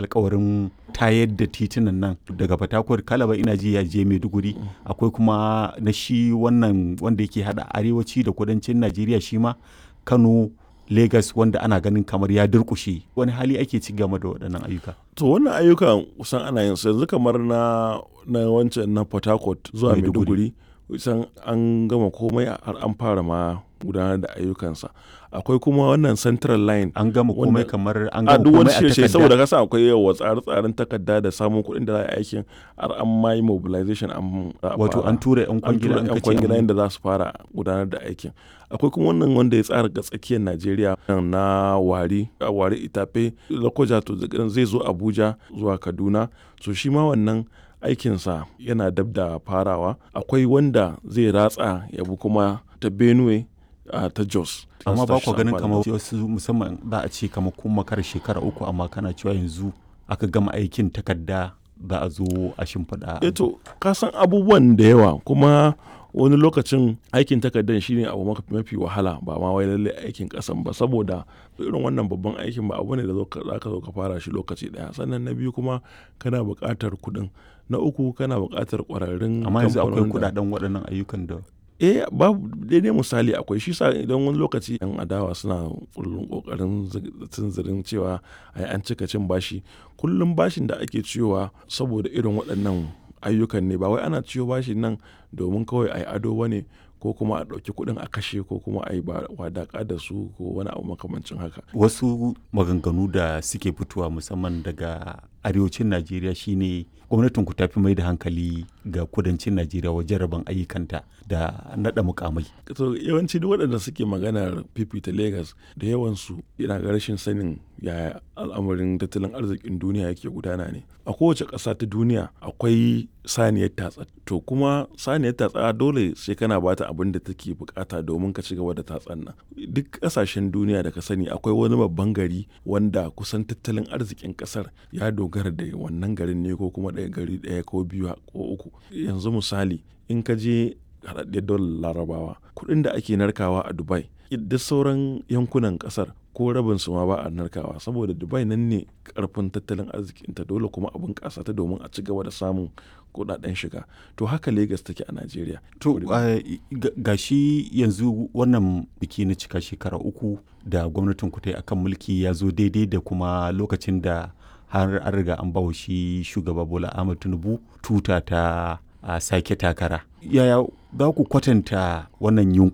alkawarin tayar da titunan nan daga fatakwar kalaba ina ji ya je maiduguri akwai kuma na shi wannan wanda yake hada arewaci da kudancin najeriya shi ma kano Legas wanda ana ganin kamar ya durkushe wani hali ake ci game da waɗannan ayyuka. To wannan ayyukan kusan ana yin su yanzu kamar na na wancan na Port Harcourt zuwa Maiduguri kusan an gama komai har an fara ma gudanar da ayyukansa akwai kuma wannan central line an gama komai kamar an a gama duk wani komai a shirye takarda saboda kasa akwai yawa tsare-tsaren takarda da samun kuɗin da za a yi aikin har an ma yi mobilization an za a wato fara. an tura yan an kwangila tura an yan kace kwangila an- yadda za su fara gudanar da aikin akwai kuma wannan wanda ya tsara ga tsakiyar najeriya na wari a wari itafe lokoja to daga zai zo abuja zuwa kaduna so shi ma wannan aikinsa yana dab da farawa akwai wanda zai ratsa ya bi kuma ta benue a ta jos amma ba Su ku ganin amfani kamar da- wasu musamman za a ce kamar kun makar shekara uku amma kana cewa yanzu aka gama aikin takarda za a zo a shimfiɗa eh to ka san abubuwan da yawa kuma wani lokacin aikin takardar shine abu maka- mafi wahala ba ma wai lalle aikin kasan ba saboda irin wannan babban aikin ba abu ne da zo ka- za ka zo ka fara shi lokaci daya sannan na biyu kuma kana buƙatar kuɗin na uku kana buƙatar ƙwararrun amma yanzu akwai kamfanonin da- kudaden waɗannan ayyukan da eh babu daidai misali akwai shi sa idan wani lokaci yan adawa suna kullum kokarin tunzirin cewa ai an cika cin bashi kullum bashin da ake ciyowa saboda irin waɗannan ayyukan ne ba wai ana ciyo bashin nan domin kawai ai ado ba ne ko kuma a ɗauki kuɗin a kashe ko kuma a yi wadaƙa da su ko wani abu makamancin haka wasu maganganu da suke fitowa musamman daga arewacin najeriya shine gwamnatin ku tafi mai da hankali ga kudancin najeriya wajen rabon ayyukanta da naɗa mukamai to yawanci duk waɗanda suke maganar fifita Legas da yawansu yana ga rashin sanin yaya al'amarin tattalin arzikin duniya yake gudana ne a kowace ƙasa ta duniya akwai saniyar tatsa to kuma saniyar tatsa dole sai kana bata abin da take bukata domin ka ci gaba da tatsan nan duk ƙasashen duniya da ka sani akwai wani babban gari wanda kusan tattalin arzikin ƙasar ya dogara da wannan garin ne ko kuma ɗaya gari ɗaya ko biyu ko uku yanzu misali in ka je haɗaɗɗiyar daular larabawa kuɗin da ake narkawa a dubai duk sauran yankunan ƙasar ko rabin su ma ba a narkawa saboda dubai nan ne karfin tattalin arzikinta dole kuma abin ƙasa ta domin a ci gaba da samun kuɗaɗen shiga to haka Legas take a najeriya to ga shi yanzu wannan biki na cika shekara uku da gwamnatin ku ta yi akan mulki ya zo daidai da kuma lokacin da har an riga an bawa shi shugaba bola ahmad tinubu tuta ta a sake takara yaya za ku kwatanta wannan yunkuri